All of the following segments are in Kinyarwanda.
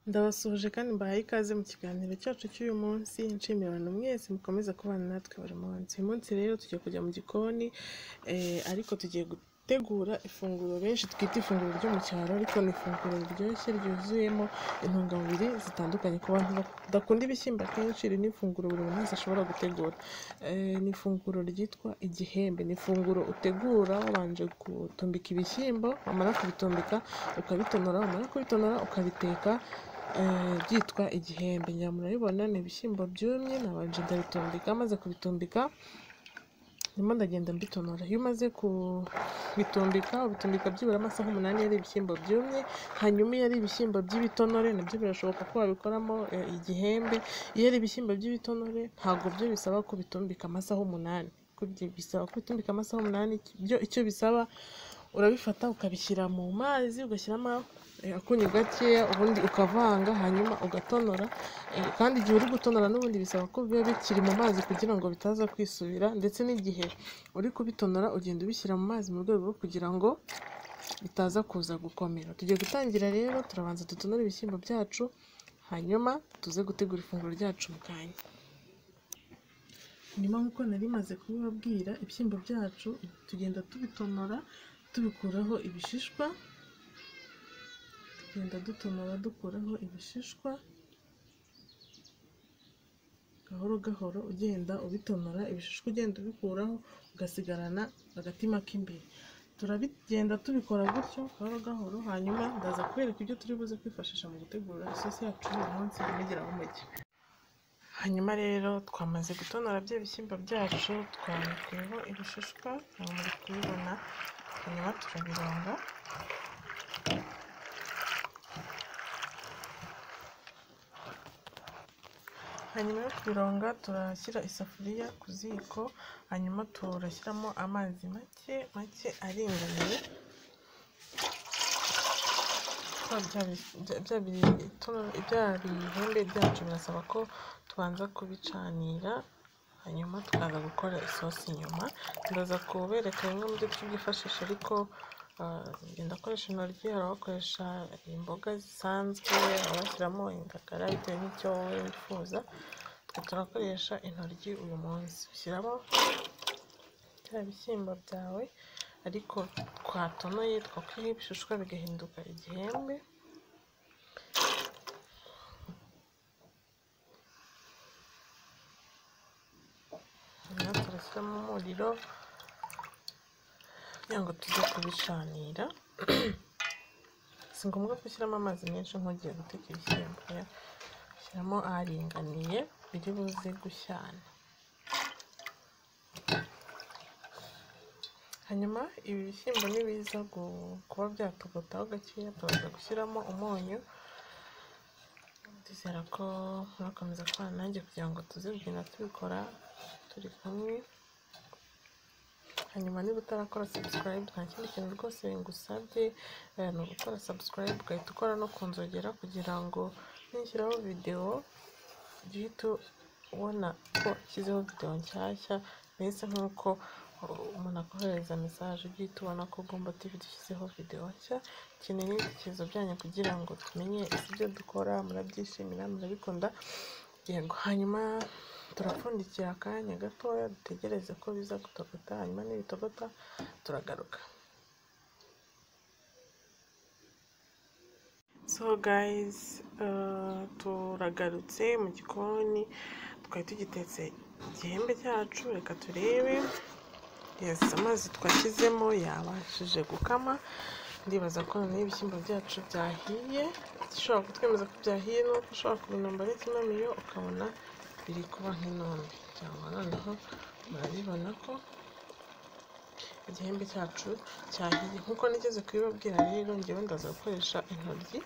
Ndabasuhuje kandi mbahaye ikaze mu kiganiro cyacu cy'uyu munsi, nshimira abantu mwese mukomeza kubana natwe buri munsi. Uyu munsi rero tugiye kujya mu gikoni eh, ariko tugiye gutegura ifunguro benshi twita ifunguro ryo mu cyaro ariko ni ifunguro riryoshye ryuzuyemo intungamubiri zitandukanye ku bantu badakunda ibishyimbo akenshi iri ni ifunguro buri muntu wese ashobora gutegura. Eh, ni ifunguro ryitwa igihembe, ni ifunguro utegura wabanje gutumbika ibishyimbo, wamara kubitumbika ukabitonora, wamara kubitonora ukabiteka eh, byitwa igihembe. Ngira murabibona ni ibishyimbo byumye, nabanje ndabitumbika, maze kubitumbika ndimo ndagenda mbitonora. Iyo umaze kubitumbika, ubitumbika byibura amasaha umunani iyo ari ibishyimbo byumye, hanyuma iyo ari ibishyimbo by'ibitonore nabyo birashoboka ko wabikoramo eh, igihembe, iyo ari ibishyimbo by'ibitonore ntabwo byo bisaba kubitumbika amasaha umunani. Kubyi- Bisaba kubitumbika amasaha umunani, byo icyo bisaba urabifata ukabishyira mu mazi, ugashyiramo eh, akunyu gakeya, ubundi ukavanga, hanyuma ugatonora. Eh, Kandi igihe uri gutonora n'ubundi bisaba ko biba bikiri mu mazi kugira ngo bitaza kwisubira, ndetse n'igihe uri kubitonora ugenda ubishyira mu mazi mu rwego rwo kugira ngo bitaza kuza gukomera. Tugiye gutangira rero, turabanza dutonore ibishyimbo byacu, hanyuma tuze gutegura ifunguro ryacu mu kanya. Nyuma nk'uko nari maze kubibabwira, ibishyimbo byacu tugenda tubitonora, tubikuraho ibishishwa, tugenda dutonora dukuraho ibishishwa, gahoro gahoro ugenda ubitonora, ibishishwa ugenda ubikuraho, ugasigarana agatima k'imbere. Turabigenda tubikora gutyo gahoro gahoro, hanyuma ndaza kubereka ibyo turi buze kwifashisha mu gutegura isosi yacu y'uyu munsi mugeraho muke. Hanyuma rero twamaze gutonora bya bishyimbo byacu, twabikuyeho ibishishwa, aho muri kubibona, hanyuma turabirunga. Hanyuma yo kubirunga turashyira isafuriya ku ziko, hanyuma turashyiramo amazi make make aringaniye. Bya- bya bi- bya- bya bitono- bya bihembe byacu birasaba ko tubanza kubicanira hanyuma tukaza gukora isosi nyuma ndaza kubereka bimwe mu byo tubyifashisha ariko ah, ngenda akoresha intoryi hari abakoresha imboga zisanzwe abashyiramo indagara bitewe n'icyo wowe wifuza twe turakoresha intoryi uyu munsi ushyiramo bya bishyimbo byawe ariko twatonoye twakuriyeho ibishishwa bigahinduka igihembe hanyuma turashyiramo umuriro kugira ngo tujye kubicanira si ngombwa ko ushyiramo amazi menshi nk'ugiye guteka ibishyimbo oya. ushyiramo aringaniye biri buze gushyana hanyuma ibi bishyimbo nibiza gu- kuba byatugotaho gakeya turaza gushyiramo umunyu ndizera ko murakomeza kubana nanjye kugira ngo tuze kugenda tubikora turi kumwe hanyuma niba utarakora subscribe nta kindi kintu rwose ngusabye eh, ni ugukora subscribe ugahita ukora no ku nzogera kugira ngo nishyiraho videwo ujye uhita ubona ko nshyizeho videwo nshyashya mbese nk'uko uh, umuntu akohereza mesaje ujye uhita ubona ko ugomba TV dushyizeho videwo nshya dukeneye n'ibitekerezo byanyu kugira ngo tumenye ese ibyo dukora murabyishimira murabikunda yego hanyuma turapfundikira akanya gatoya dutegereze ko biza gutogota hanyuma nibitogota turagaruka so guys uh, turagarutse mu gikoni twari tugitetse igihembe cyacu reka turebe yes amazi twashyizemo yabashije gukama ndibaza ko noneho ibishyimbo byacu byahiye ushobora kutwemeza ko byahiye ni uko ushobora kubinomba ari kimamiyo ukabona biri kuba nk'inombe cyangwa noneho murabibona ko igihembe cyacu cyahiye nk'uko nigeze kubibabwira rero ngewe ndaza gukoresha intoryi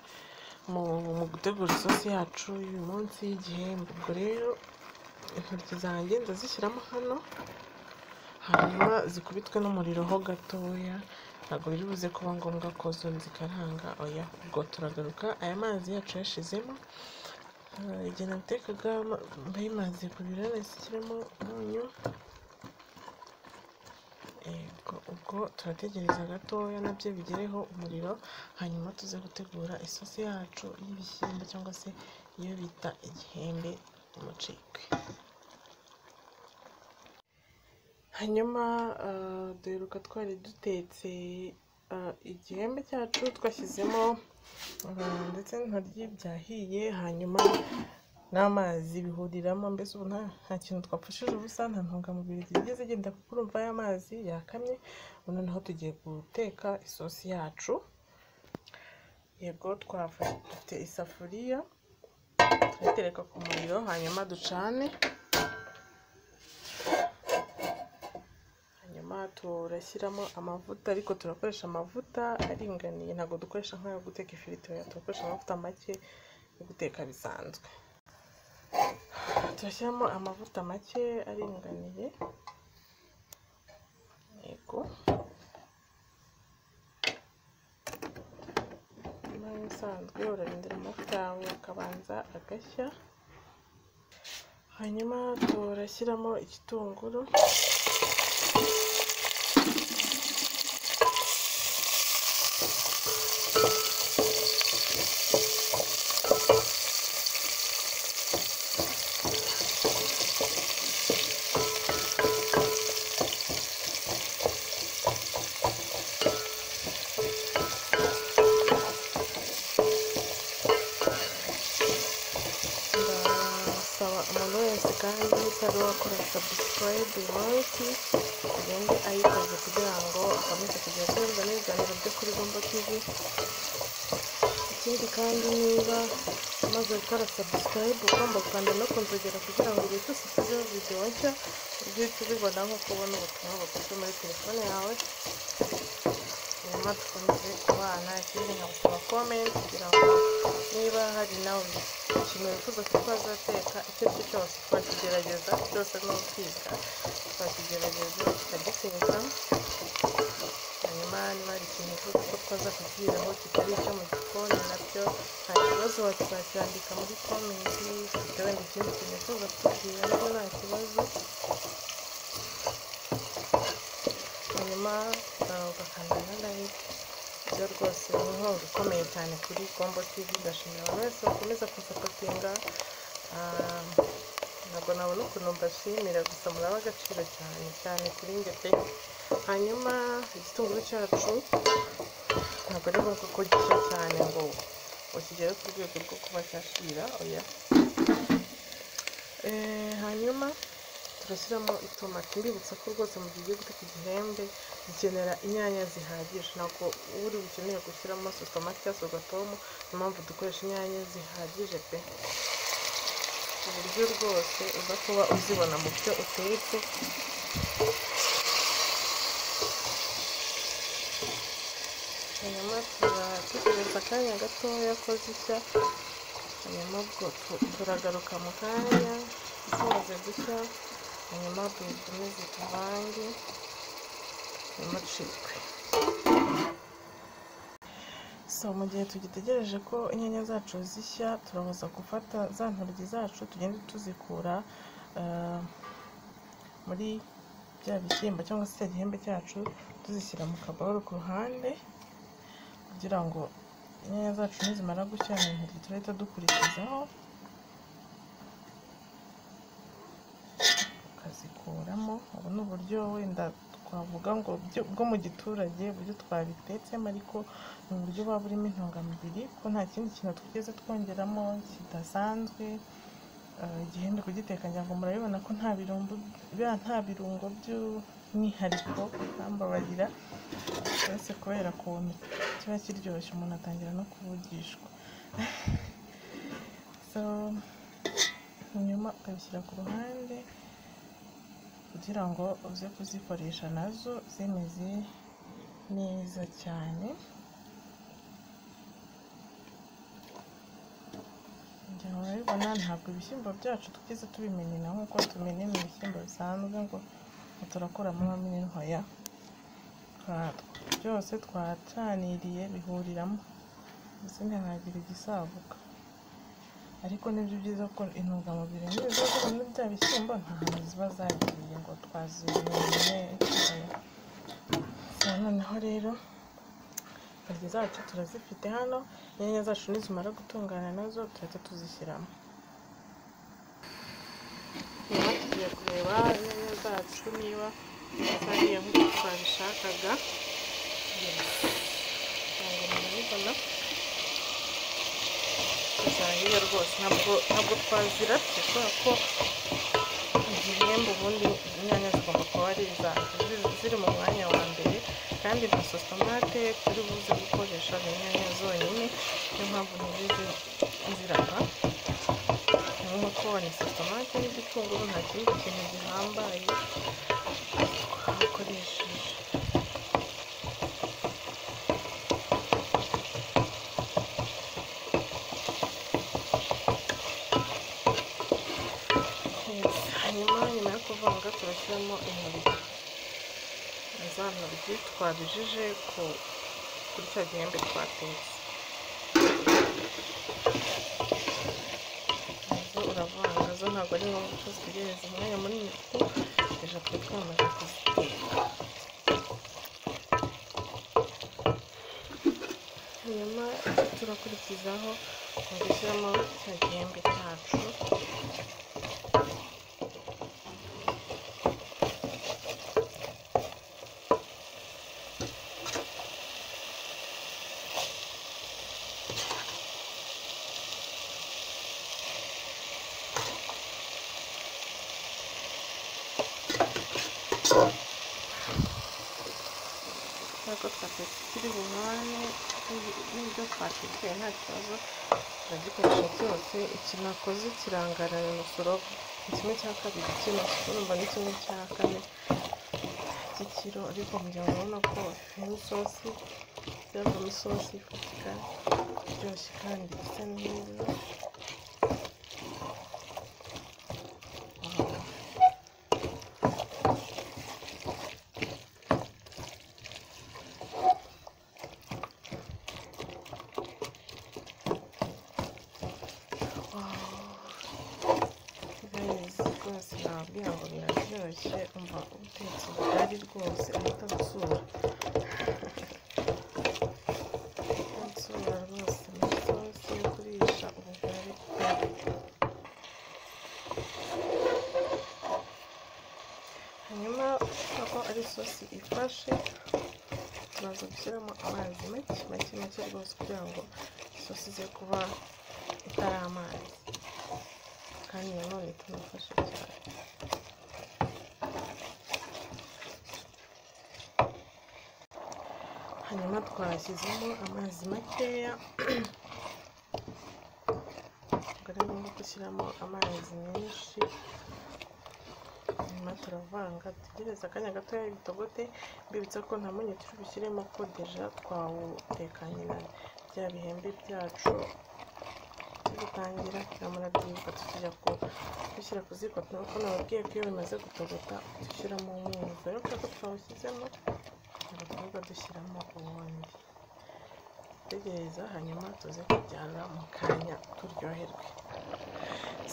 mu, mu gutegura isosi yacu y'uyu munsi y'igihembe ubwo rero intoryi zanjye ndazishyiramo hano hanyuma zikubitwe n'umuriro ho gatoya ntabwo biri buze kuba ngombwa ko zo zikaranga oya ubwo turagaruka aya mazi yacu yashizemo Eh, igihe natekaga mba mazi kubira nahise nshyiramo umunyu Ubwo ubwo turategereza gatoya nabyo bigereho umuriro hanyuma tuze gutegura isosi yacu y'ibishyimbo cyangwa se iyo bita igihembe umucikwe hanyuma ah, duheruka twari dutetse ah, igihembe cyacu twashyizemo ah, ndetse intoryi byahiye hanyuma n'amazi bihuriramo mbese ubu nta nta kintu twapfushije ubusa nta ntungamubiri zigiye zigenda kuko urumva ya mazi yakamye ubu noneho tugiye guteka isosi yacu yego twafashe dufite isafuriya tuyitereka ku muriro hanyuma ducane hanyuma turashyiramo amavuta ariko turakoresha amavuta aringaniye ntabwo dukoresha nk'ayo guteka ifiriti oya turakoresha amavuta make yo guteka bisanzwe turashyiramo amavuta make aringaniye yego hanyuma nk'ibisanzwe urarindira amavuta yawe akabanza agashya hanyuma turashyiramo igitunguru ndasaba umuntu wese kandi utari wakora sabusikarayibe wansi agende ayikoze kugira ngo akomeze kugira aterwa n'ibiganiro byo kuri bombo tivi ikindi kandi niba umaze gukora sabusikarayibe ugomba gukanda no kunzogera kugira ngo igihe cyose tuzeho videwo nshya uhite ubibona nk'uko ubona ubutumwa bukozwe muri telefone yawe hanyuma dukomeze kubana ikindi nkabasaba komenti kugira ngo niba hari nawe ikintu wifuza ko twazateka icyo ari cyo cyose twakigerageza byose ni ukwiga twakigerageza tukagiteka hanyuma niba hari ikintu wifuza ko twaza kubwiraho kitari icyo mu gikoni nabyo nta kibazo wazacyandika muri komenti bitewe n'ikindi kintu wifuza kutubwira nabyo nta kibazo hanyuma uh, ugakanda na like ibyo rwose ni inkunga ikomeye cyane kuri kombo tv ndashimira abantu wese bakomeza kunsapotinga Ah, ntabwo nabona ukuntu mbashimira gusa muraba agaciro cyane cyane kuri njye pe hanyuma igitunguru cyacu ntabwo ari ngombwa ko gishya cyane ngo ukigere ku rwego rwo kuba cyashira oya Eh, hanyuma turashyiramo itomati mbibutsa ko rwose mu gihe ugiye guteka igihembe dukenera inyanya zihagije ntabwo uri bukeneye gushyiramo sositomati cyangwa sogatomu niyo mpamvu dukoresha inyanya zihagije pe ku buryo rwose uza kuba uzibona mu byo utetse hanyuma turategereza akanya gatoya ko zishya hanyuma ubwo tu- turagaruka mu kanya zimaze gushya hanyuma dukomeze tuvange hanyuma dushirwe so mu gihe tugitegereje ko inyanya zacu zishya turabaza gufata za ntoryi zacu tugende tuzikura ah, muri bya bishyimbo cyangwa se cya gihembe cyacu tuzishyira mu kabahoro ku ruhande kugira ngo inyanya zacu nizimara gushya ni intoryi turahita dukurikizaho tukazikuramo ubu ni uburyo wenda twavuga ngo byo- bwo mu giturage uburyo twabitetsemo ariko ni uburyo buba burimo intungamubiri ko nta kindi kintu twigeze twongeramo kidasanzwe Ah, igihembe kugiteka ngira ngo murabibona ko nta birungo bya- nta birungo by'umwihariko bambabarira uretse kubera ukuntu kiba kiryoshye umuntu atangira no kuvugishwa so hanyuma ukabishyira ku ruhande kugira ngo uze kuzikoresha nazo zimeze neza cyane ngira ngo urabibona ntabwo ibishyimbo byacu tugeze tubimenena nk'uko tumenena ibishyimbo bisanzwe ngo ngo turakuramo amamini ntoya twa- byose twacaniriye bihuriramo mbese ntihagire igisaguka ariko nibyo byiza ko intungamubiri n'izo zibona bya bishyimbo nta hantu ziba zagiye ngo twazimenye oya. za noneho rero intoryi zacu turazifite hano inyanya zacu nizimara gutungana nazo turahita tuzishyiramo nyuma tugiye kureba inyanya zacu niba zariye nk'uko twabishakaga ntabwo murabibona zahiye rwose ntabwo ntabwo twaziratse kubera ko igihembo ubundi inyanya zigomba kuba ari iza ziri mu mwanya wa mbere kandi nta sositomate turi buze gukoresha ni inyanya zonyine niyo mpamvu ntizije zirapa nk'umukoni sositomate n'igitunguru nta kindi kintu gihambaye twakoresheje hanyuma nyuma yo kuvanga turashyiramo intoryi za ntoryi twabijije ku kuri cya gihembe twatetse nazo uravanga zo ntabwo ari ngombwa ko zitegereza umwanya munini kuko ejo twe twamaze kuziteka hanyuma turakurikizaho gushyiramo cya gihembe cyacu nk'uko twatetse kiri bunywane n'ibyo twatekeye nta kibazo turagikoresha cyose ikinakoze kirangana na musoro ni kimwe cya kabiri cy'imisoro urumva ni kimwe cya kane cy'ikiro ariko kugira ngo urabona ko bafitemo isosi byavamo isosi ifatika iryoshye kandi isa neza beza rwose nababwira ngo biraryoshye umva utetse ubugari rwose atatsura atatsura rwose ni isosi yo kurisha ubugari hanyuma kuko ari isosi ifashe turaza gushyiramo amazi make make make rwose kugira ngo isosi ize kuba itari amazi kandi nanone tunafashe cyane hanyuma twashyizemo amazi makeya ntabwo ari ngombwa gushyiramo amazi menshi hanyuma turavanga dutegereze akanya gatoya ibitogote mbibutsa ko nta munyu turi bushyiremo ko deja twawutekanye na bya bihembe byacu dutangira turamara duhinduka tukijya ku dushyira ku ziko nuko nababwiye ko iyo bimaze gutogota dushyiramo umunyu rero kubera ko twawushyizemo ntabwo tugomba dushyiramo ubundi dutegereza hanyuma tuze kujyana mu kanya turyoherwe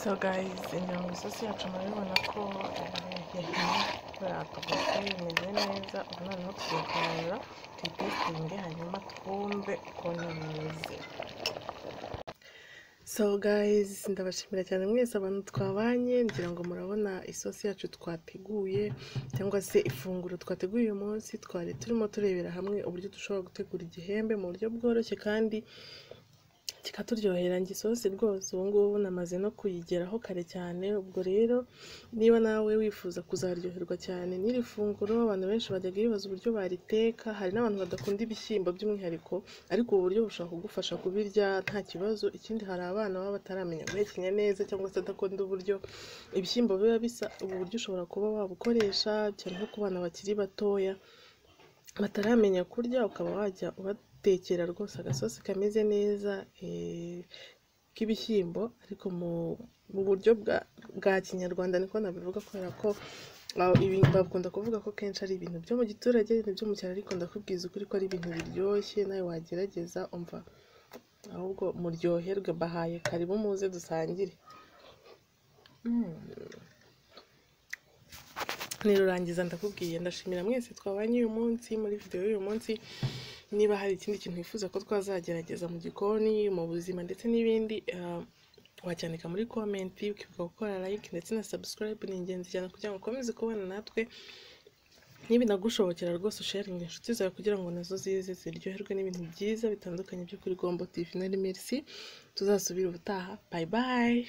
so guys inyama isosi yacu murabibona ko yatogote imeze neza ubu noneho tugiye kuyarura tuyitesitinge hanyuma twumve ukuntu bimeze so guys ndabashimira cyane mwese abantu twabanye ngira ngo murabona isosi yacu twateguye cyangwa se ifunguro twateguye uyu munsi twari turimo turebera hamwe uburyo dushobora gutegura igihembe mu buryo bworoshye kandi kikaturyohera ngo isosi rwose ubu ngubu namaze no kuyigeraho kare cyane ubwo rero niba nawe wifuza kuzaryoherwa cyane n'iri funguro abantu benshi bajyaga bibaza uburyo bariteka hari n'abantu badakunda ibishyimbo by'umwihariko ariko ubu buryo bushobora kugufasha kubirya nta kibazo ikindi hari abana baba bataramenya guhekenya neza cyangwa se adakunda uburyo ibishyimbo biba bisa ubu buryo ushobora kuba wabukoresha cyane nko ku bana bakiri batoya bataramenya kurya ukaba wajya ubatekera rwose agasosi kameze neza k'ibishyimbo ariko mu buryo bwa kinyarwanda niko nabivuga kubera ko bakunda kuvuga ko kenshi ari ibintu byo mu giturage ibintu byo mu cyaro ariko ndakubwiza ukuri ko ari ibintu biryoshye nawe wagerageza umva ahubwo muryoherwe bahaye karibu muze dusangire nirurangiza ndakubwiye ndashimira mwese twabanye uyu munsi muri videwo y'uyu munsi niba hari ikindi kintu wifuza ko twazagerageza mu gikoni mu buzima ndetse n'ibindi ah, wacyandika muri komenti ukibuka gukora like ndetse na subscribe ni ingenzi cyane kugira ngo ukomeze kubana natwe nibinagushobokera rwose usharinga inshuti zawe kugira ngo nazo zize ziryoherwe n'ibintu byiza bitandukanye byo kuri gombo tv na merci tuzasubira ubutaha bye bye